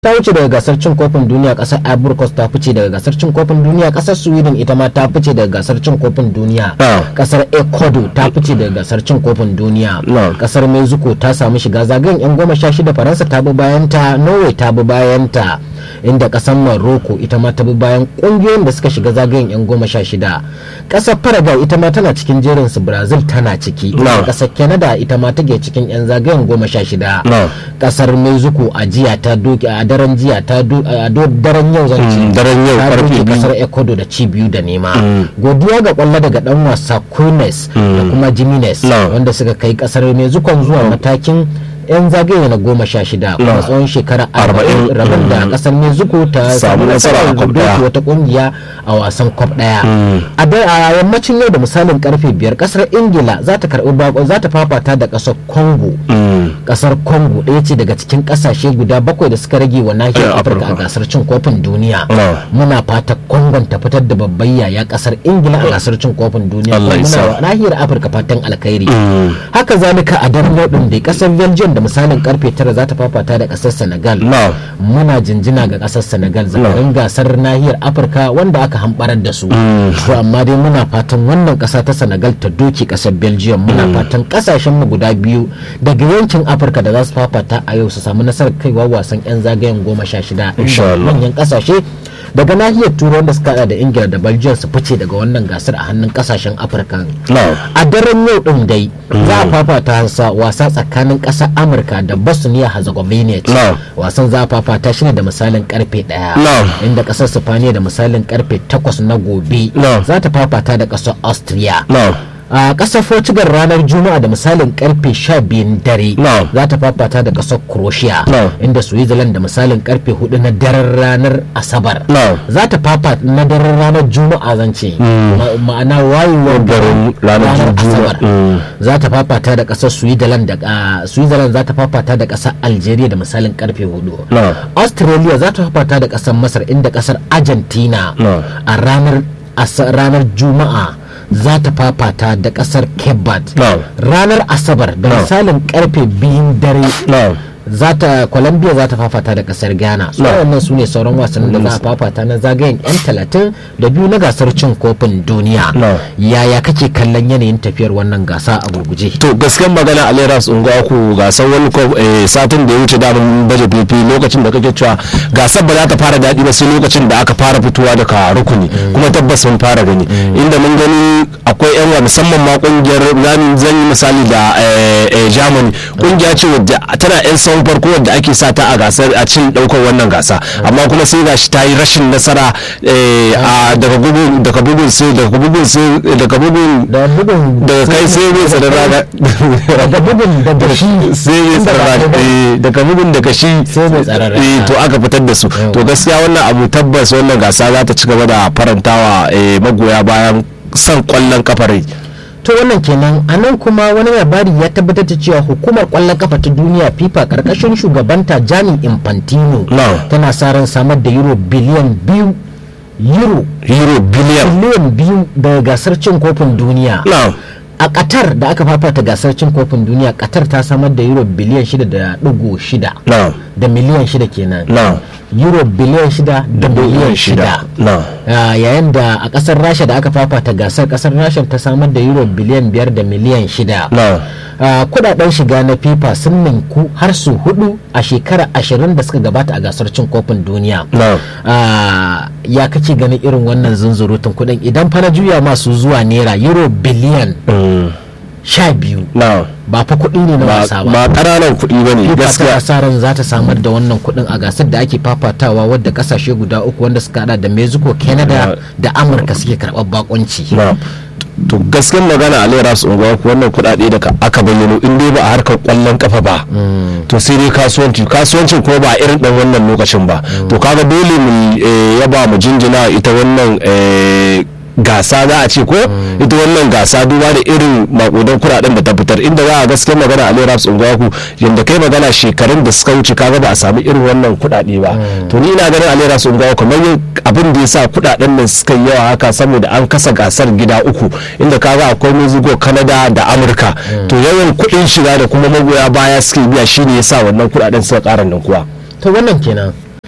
ta wuce daga gasar cin kofin duniya kasar ivory coast ta fice daga gasar cin kofin duniya kasar sweden ita ma ta fice daga gasar cin kofin duniya kasar ecuador ta fice daga gasar cin kofin duniya kasar mexico ta samu shiga zagayen yan goma sha shida faransa ta bi bayan ta norway ta bi bayan ta inda kasar morocco ita ma ta bi bayan kungiyoyin da suka shiga zagayen yan goma sha shida kasar paraguay ita ma tana cikin jerin su brazil tana ciki kasar canada ita ma take cikin yan zagayen goma sha shida kasar mexico a jiya ta doki a daren jiya ta a daren yau zan ci daren yau ta karfe doke biyu kasar ecuador da ci biyu da nema godiya ga kwallo daga dan wasa Queens da kuma Jimenez No. wanda suka kai kasar mexico zuwa matakin yan zagaye na goma sha shida kuma tsawon shekara arba'in Arba'in. rabin da kasar mexico ta Samu nasara a Cup doke ɗaya. wata kungiya a wasan kwab daya a da- a yammacin yau da misalin karfe biyar kasar ingila za ta karbi bako za ta fafata da kasar congo kasar congo ɗaya ce daga cikin ƙasashe guda bakwai da suka rage wa nahiyar Eh, afirka a Afirka. gasar cin kofin duniya No. muna fata congon ta fitar da babban yaya kasar ingila a gasar cin kofin duniya Allah kuma ya muna sa. wa nahiyar afirka fatan alkhairi haka zalika a daren yau din dai kasar belgium da misalin karfe tara za ta fafata da kasar senegal No. muna jinjina ga kasar senegal zakarin gasar nahiyar afirka wanda aka hambarar da su to amma dai muna fatan wannan kasa ta senegal ta doke kasar belgium muna fatan kasashen mu guda biyu daga yankin afirka da za su fafata a yau su samu nasarar kaiwa wasan yan zagayen goma sha shida Insha Allah. manyan kasashe daga nahiyar turai wanda suka hada da ingila da belgium su fice daga wannan gasar a hannun kasashen afirka No. a daren yau din dai za a fafata sa wasa tsakanin ƙasar amurka da bosnia herzegovina No. wasan za a fafata shi ne da misalin karfe daya No. inda ƙasar spaniya da misalin karfe takwas na gobe No. za ta fafata da ƙasar austria No. a ƙasar portugal ranar juma'a da misalin karfe sha biyun dare No. za ta fafata da ƙasar croatia No. inda switzerland da misalin karfe hudu na daren ranar asabar No. za ta fafata na daren ranar juma'a zan ce Ma- ma'ana wayewar Garin ranar Juma'a. asabar Mm. za ta fafata da ƙasar switzerland da ah, switzerland za ta fafata da ƙasar algeria da misalin karfe hudu No. australia za ta fafata da ƙasar masar inda ƙasar argentina No. a ranar asa- ranar juma'a za ta fafata da ƙasar cape verde No. ranar asabar da No. misalin karfe biyun dare No. za ta colombia za ta fafata da kasar ghana su No. wannan su ne sauran wasannin da za a fafata na zagayen yan talatin da biyu na gasar cin kofin duniya No. yaya kake kallon yanayin tafiyar wannan gasa a gurguje to gaskiyar magana a leras unguwa ku gasar wani ko eh, satin da ya wuce damun baje fifi lokacin da kake cewa gasar ba za ta fara daɗi ba sai lokacin da aka fara fitowa daga rukuni kuma tabbas mun fara gani inda mun gani akwai yan wa musamman ma kungiyar zan zan yi misali da eh, eh, germany kungiya ce wadda tana yan sahun farko wadda ake sa ta a gasar a cin daukar wannan gasa amma kuma sai gashi ta yi rashin nasara eh, a daga bugun daga bugun sai daga bugun sai daga bugun da bugun daga kai sai mai tsaron rana daga bugun daga shi sai mai inda ba tsaron kai ba. rana daga bugun daga shi Sai mai tsaron rana. eh, to aka fitar da su to gaskiya wannan abu tabbas wannan gasa za ta ci gaba da farantawa eh, magoya bayan son kwallon kafarai to wannan kenan a nan kuma wani labari ya tabbatar da cewa hukumar kwallon kafa ta duniya fifa karkashin shugabanta jani infantino No. tana sa ran samar da euro biliyan biyu euro euro biliyan biliyan biyu daga gasar cin kofin duniya na a qatar da aka fafata gasar cin kofin duniya qatar ta samar da euro biliyan shida da ɗigo shida na da miliyan shida kenan na euro biliyan shida da miliyan shida na Ah, yayin da a kasar rasha da aka fafata gasar kasar rasha ta samar da euro biliyan biyar da miliyan shida na Ah, kudaden shiga na fifa sun ninku har su hudu a shekara ashirin da suka gabata a gasar cin kofin duniya na Ah, ya kake ganin irin wannan zunzurutun kudin idan fa na juya masu zuwa naira euro biliyan mm, sha biyu na ba fa kuɗi ne na ba wasa ba ba ƙananan kuɗi ba ne FIFA tana gaskiya sa ran za ta samar da wannan kuɗin a gasar da ake fafatawa wadda kasashe guda uku wanda suka hada da mexico canada da amurka suke karɓar bakonci na to gaskiyar magana a lera su unguwa ku wannan kuɗaɗe da ka- aka bayyano in dai ba a harkar kwallon kafa ba to sai dai kasuwanci kasuwancin ko ba a irin ɗan wannan lokacin ba to kaga dole mu eh, yaba mu jinjina ita wannan eh, gasa za a ce ko ita wannan gasa duba da irin makudan kuɗaɗen da ta fitar inda za a gaskiyar magana a lera su unguwa ku yadda kai magana shekarun da suka wuce kaga ba a sami irin wannan kuɗaɗe ba to ni ina ganin a lera su unguwa kamar yin abin da ya sa kuɗaɗen nan suka yi yawa haka saboda an kasa gasar gida uku inda kaga akwai mexico canada da amurka to yawan kuɗin shiga da kuma magoya baya suke biya shine ya sa wannan kuɗaɗen suka ƙara nan kuwa to wannan kenan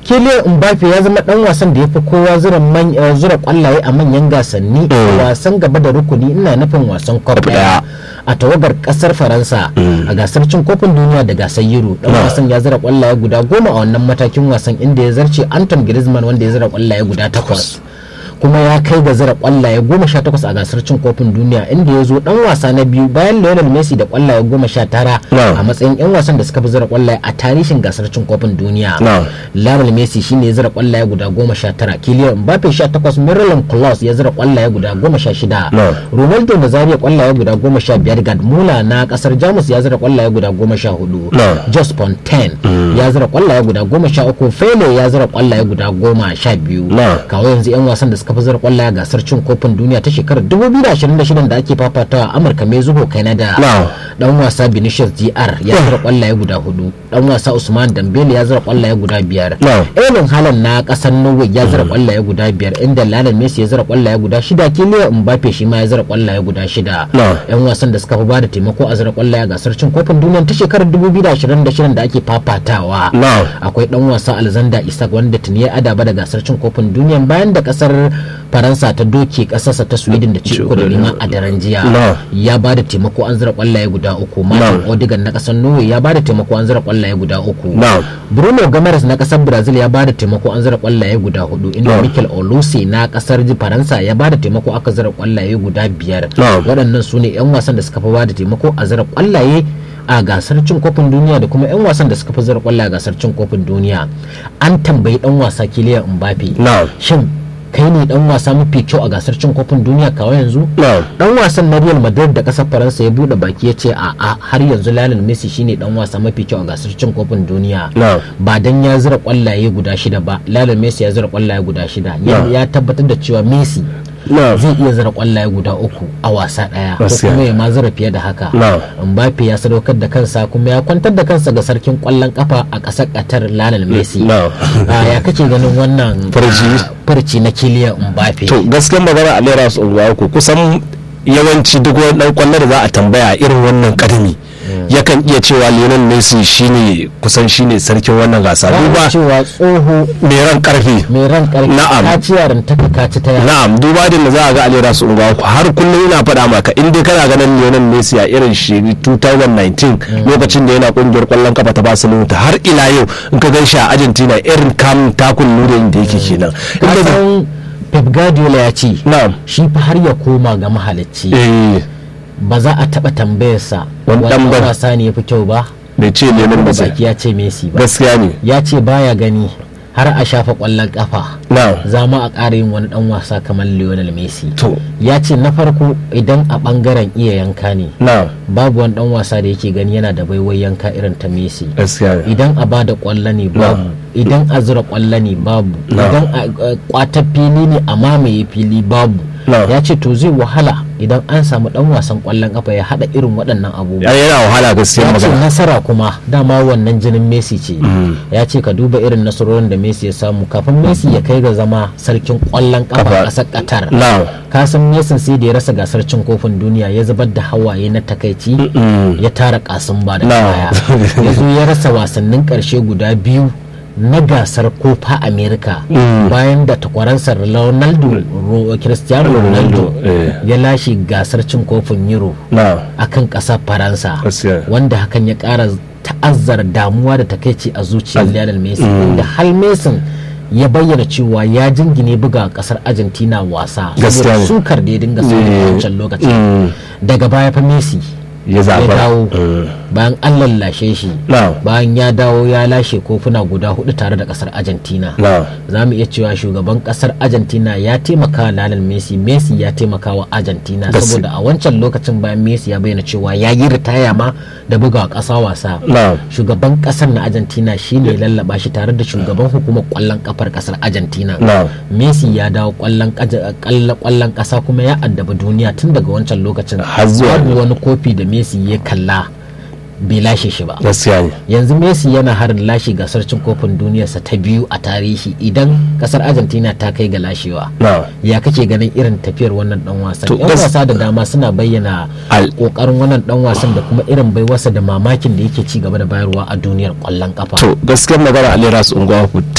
Kylian Mbappe ya zama dan wasan da ya fi kowa zura kwallaye a manyan gasanni a wasan gaba da rukuni ina nufin wasan cup daya a tawagar kasar faransa a gasar cin kofin duniya da gasar euro dan wasan ya zura kwallaye guda goma a wannan matakin wasan inda ya zarce anton griezmann wanda ya zura kwallaye guda takwas kuma ya kai ga zira kwallaye goma sha takwas a gasar cin kofin duniya inda ya zo dan wasa na biyu bayan Lionel Messi da kwallaye goma sha tara a matsayin yan wasan da suka fi zira kwallaye a tarihin gasar cin kofin duniya Lionel Messi shine ya zira kwallaye guda goma sha tara Kylian Mbappe sha takwas Miralem Klose ya zira kwallaye guda goma sha shida Ronaldo Nazario kwallaye guda goma sha biyar Gerd Müller na kasar Jamus ya zira kwallaye guda goma sha hudu Jos Fontaine ya zira kwallaye guda goma sha uku Fele ya zira kwallaye guda goma sha biyu kawo yanzu yan wasan da suka fi zira kwallaye a gasar cin kofin duniya ta shekarar 2026 da ake fafatawa Amurka Mexico Canada dan wasa Vinicius DR ya zira kwallaye guda hudu dan wasa Usman Dembele ya zira kwallaye guda biyar Erling Haaland na kasar Norway ya zira kwallaye guda biyar inda Lionel Messi ya zira kwallaye guda shida Kylian Mbappe shi ma ya zira kwallaye guda shida yan wasan da suka fi bada taimako a zira kwallaye a gasar cin kofin duniya ta shekarar 2026 da ake fafatawa akwai dan wasa Alexander Isak wanda tuni ya adaba da gasar cin kofin duniya bayan da kasar faransa ta doke kasarsa ta sweden da ci uku da neman a daren jiya ya ba da taimako an zira kwallaye guda uku martin odigan na kasar norway ya ba da taimako an zira kwallaye guda uku bruno gamares na kasar brazil ya ba da taimako an zira kwallaye guda hudu inda mikel oluse na kasar faransa ya ba da taimako aka zira kwallaye guda biyar waɗannan su ne 'yan wasan da suka fi ba da taimako a zira kwallaye a gasar cin kofin duniya da kuma 'yan wasan da suka fi zira kwallaye a gasar cin kofin duniya an tambayi dan wasa kiliyan mbappe shin kai ne dan wasa mafi kyau a gasar cin kofin duniya kawai yanzu dan wasan na real madrid da kasar faransa ya bude baki ya ce a a har yanzu lionel messi shine dan wasa mafi kyau a gasar cin kofin duniya ba dan ya zira kwallaye guda shida ba lionel messi ya zira kwallaye guda shida ya tabbatar da cewa messi zai iya zira kwallaye guda uku a wasa daya ko kuma ya ma zira fiye da haka Mbappe ya sadaukar da kansa kuma ya kwantar da kansa ga sarkin kwallon kafa a ƙasar Qatar Lionel Messi ya kace ganin wannan farci na Kylian Mbappe to gaskiyar magana a lera su ku kusan yawanci duk wani dan kwallo da za a tambaya irin wannan kadami yakan iya cewa Lionel Messi shine kusan shine sarkin wannan gasa duba cewa tsoho mai ran karfi mai ran karfi na'am ka ci yaran ta ka ci ta na'am duba da za a ga Alera su unguwa har kullum ina faɗa maka in dai kana ganin Lionel Messi a irin shi 2019 lokacin da yana kungiyar kwallon kafa ta Barcelona har ila yau in ka gan shi a Argentina irin kam takun nurin da yake kenan Pep Guardiola ya ce shi fa har ya koma ga mahalicci ba za a taba tambayarsa wani wasa ne ya fi kyau ba bai ce neman ba baki ya ce Messi ba gaskiya ne ya ce baya gani har a shafa kwallon kafa za mu a ƙara yin wani dan wasa kamar Lionel Messi ya ce na farko idan a bangaren iya yanka ne babu wani dan wasa da yake gani yana da baiwai yanka irin ta Messi idan a bada kwallo ne babu idan a zura kwallo ne babu idan a kwata fili ne a mamaye fili babu ya ce to zai wahala idan an samu dan wasan kwallon kafa ya hada irin waɗannan abubuwa yana wahala gaskiya ya ce magana nasara kuma dama wannan jinin Messi ce ya ce ka duba irin nasarorin da Messi ya samu kafin Messi ya kai ga zama sarkin kwallon kafa a ƙasar Qatar ka san Messi sai da ya rasa gasar cin kofin duniya ya zubar da hawaye na takaici ya tara kasin ba da kaya ya zo ya rasa wasannin ƙarshe guda biyu na gasar kofa america bayan da takwaransa ronaldo cristiano ronaldo ya lashe gasar cin kofin euro a kan ƙasar faransa wanda hakan ya ƙara ta'azzara damuwa da takaici a zuciyar lionel messi da hal mesin ya bayyana cewa ya jingine buga kasar argentina wasa saboda sukar da ya dinga samu a wancan lokacin daga baya fa messi ya dawo bayan an lallashe shi bayan ya dawo ya lashe kofuna guda hudu tare da kasar argentina za mu iya cewa shugaban kasar argentina ya taimaka wa lalal messi messi ya taimaka wa argentina saboda a wancan lokacin bayan messi ya bayyana cewa ya yi ritaya ma da buga kasa wasa shugaban kasar na argentina shine lallaba shi tare da shugaban hukumar kwallon kafar kasar argentina messi ya dawo kwallon kasa kuma ya addaba duniya tun daga wancan lokacin babu wani kofi da messi ya kalla bai lashe shi ba yanzu messi yana harin lashe gasar cin kofin duniyarsa ta biyu a tarihi idan kasar argentina ta kai ga lashewa ya kake ganin irin tafiyar wannan dan wasan yan wasa da dama suna bayyana kokarin wannan dan wasan da kuma irin baiwarsa da mamakin da yake ci gaba da bayarwa a duniyar kwallon kafa to gaskiyar magana ali rasu unguwa